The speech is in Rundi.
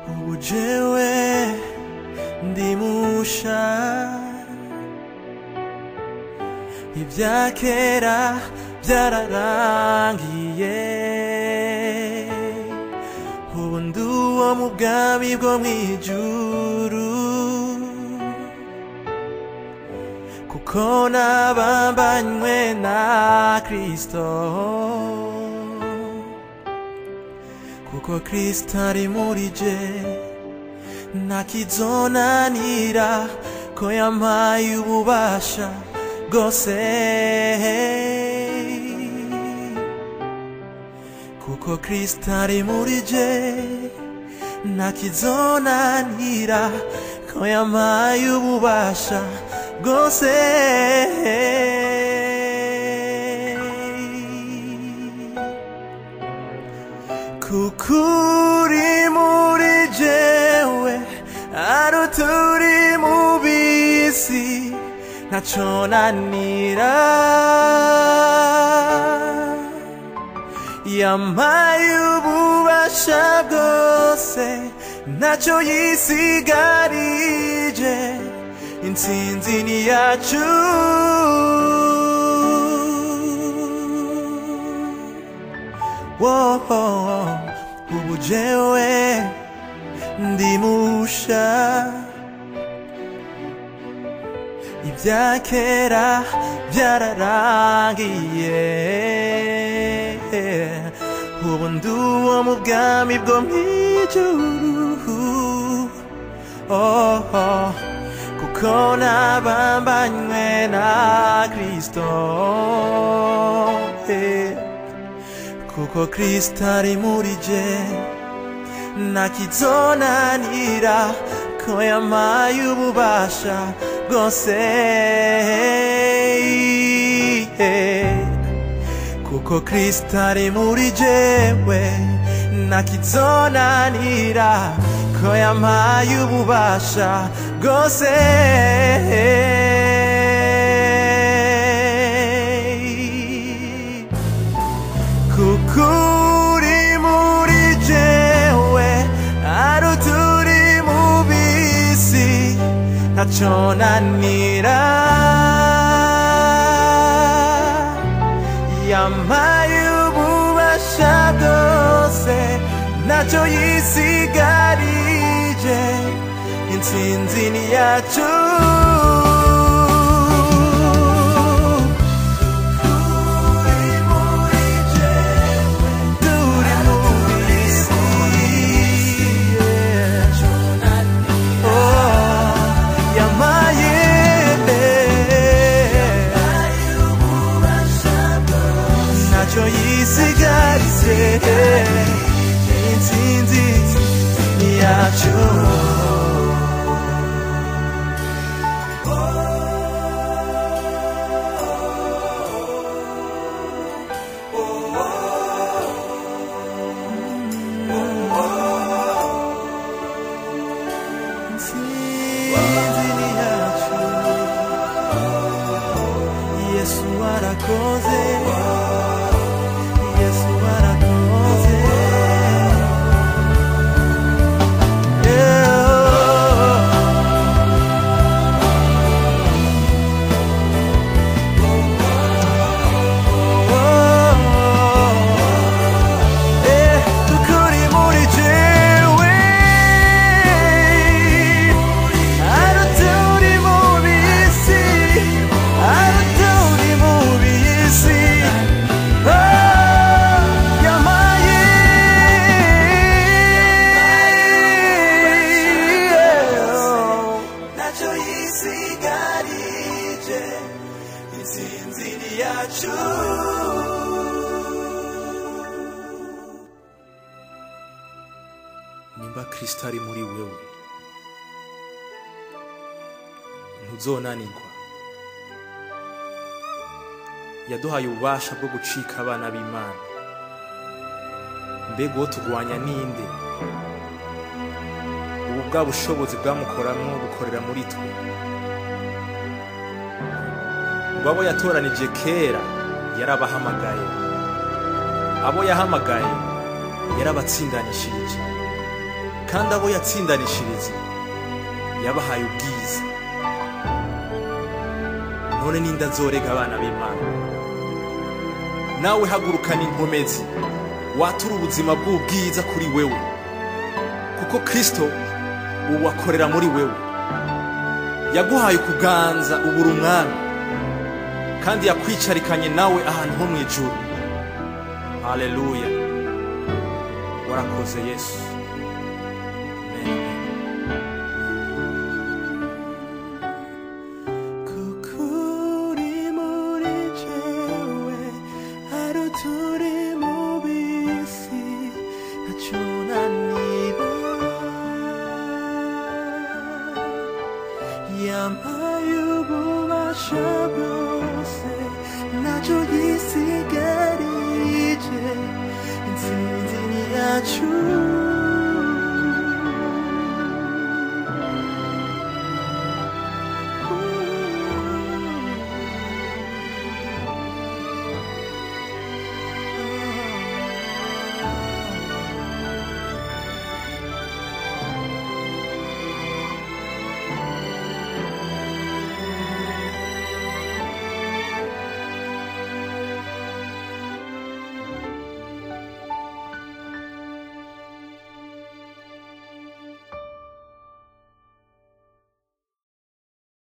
ubu jewe ndimusha ibya kera byararangiye ubu ndi uwo mu bwami bwo mu ijuru kuko nabambanywe na kristo kuko kristo ari muri je ntakizonanira ko yampaye ububasha bwose kuko kristo ari muri je ntakizonanira ko yampaye ububasha bwose kuko uri muri jewe ari uturi mu bisi ntaco nanira yampaye ububasha bwose ntacyo yisigarije intsinzi ni yacu Woah, ubu jewe ndimusha ibya kera byararangiye ubu ndi uwo mu bwami bwo mu ijuru oh, oh, kuko nabambanywe na kristo eh, kuko kristo ari muri je ntakizonanira ko yampaye ububasha bwose kuko kristo ari muri jewe ntakizonanira ko yampaye ububasha bwose kuko uri muri jewe ari uturi mu bisi ntacyo nanira yampaye ububasha bwose ntacyo yisigarije intsinzi ni yacu turi mu bisi yeah. Oh, yampaye ntacyo yisigaritse intsinzi ni yacu intsinzi ni yacu yesu arakoze yesu arakoze tukuri muri jewe aruturi mu bisi aruturi mu bisi yamaye ntacyo yisigarije intsinzi ni yacu nimba kristo ari muri wewe ntuzonanirwa yaduhaye ububasha bwo gucika abana b'imana mbega uwo turwanya ninde ubu bwa bushobozi bwamukoramwo bukorera muri twe ngo abo yatoranije kera yarabahamagaye abo yahamagaye yarabatsindanishirije kandi abo yatsindanishiriza yabahaye ubwiza none ninda nzorega abana b'imana nawe hagurukana inkomezi watura ubuzima bw'ubwiza kuri wewe kuko kristo ubu akorera muri wewe yaguhaye ukuganza ubura umwami kandi yakwicarikanye nawe ahantu ho mu ijuru haleluya warakoze yesu Amen. 그쿨이 물이 제외 하루 둘이 모비시 나초나니라 야마유보 마셔보세 나조기 시가리제 인신진이 아주